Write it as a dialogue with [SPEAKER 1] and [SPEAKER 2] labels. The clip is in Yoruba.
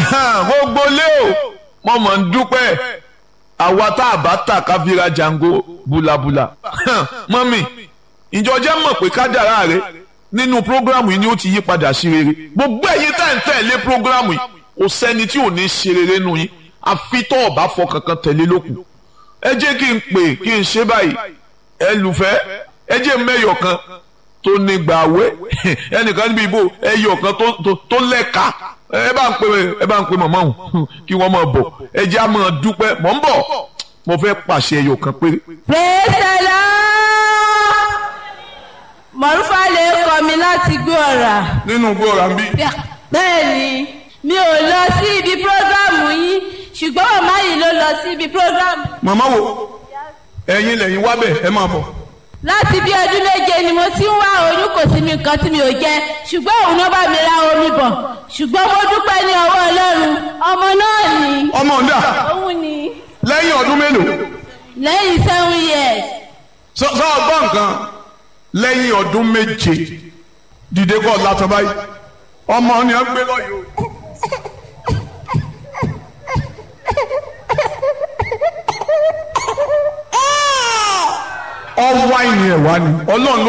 [SPEAKER 1] gbogbo lé o mo mọ̀ ń dúpẹ́ àwa tá a bá tà ká fi ra jango bulabula mọ́mì ìjọ jẹ́ mọ̀ pé kádàrá rẹ nínú prógrámù yìí ni ó ti yí padà sí rere gbogbo ẹ̀yin tá ẹ̀ ń tẹ̀lé prógrámù yìí kò sẹ́ni tí ò ní ṣe rere nù yín àfi tó ọ̀bá fọ kankan tẹ̀lé lókun ẹ jẹ́ kí n pè kí n ṣe báyìí ẹ lùfẹ́ ẹ jẹ́ mẹ́yọ̀ kan tó ní gbàwé ẹnìkan níbi ìbò ẹyọ̀ kan tó lẹ́ka ẹ bá ń pè ẹ bá ń pè mọ̀mọ́ òun kí wọ́n máa bọ̀ ẹ jẹ́ á máa dúpẹ́ mọ̀ ń bọ̀ mo fẹ́ pàṣẹ ẹyọ̀ kan péré.
[SPEAKER 2] praise the lord mọ̀rúfà lè kọ́ mi láti gbé ọ̀rà.
[SPEAKER 1] nínú gbé ọ̀rà ń bí.
[SPEAKER 2] bẹ́ẹ̀ ni mi ò lọ sí ibi prógrámù yín ṣùgbọ́n màmá yìí ló lọ sí ibi prógrámù.
[SPEAKER 1] màmá wo ẹ̀yin lẹ́yìn wá bẹ̀ ẹ máa bọ̀.
[SPEAKER 2] láti bí ọdún méje ni mo ti ń wá oyún kò sí mi nǹkan tí mi ò jẹ ṣùgbọ́n òun náà bá mi ra omi bọ̀ ṣùgbọ́n mo dúpẹ́ ní ọwọ́ ọlọ́run ọmọ náà ni.
[SPEAKER 1] ọmọ ọ̀dà
[SPEAKER 2] òun ni.
[SPEAKER 1] lẹ́yìn ọdún mélòó.
[SPEAKER 2] lẹ́yìn seven years.
[SPEAKER 1] sọ sọ ọgbọ́n nǹkan lẹ́yìn ọdún méje dìde kọ́ látọ̀ báyìí ọmọ ni ẹ gbé lọ́yọ̀ ọwọ́ àìní ẹ̀ wá ni ọlọ́run ló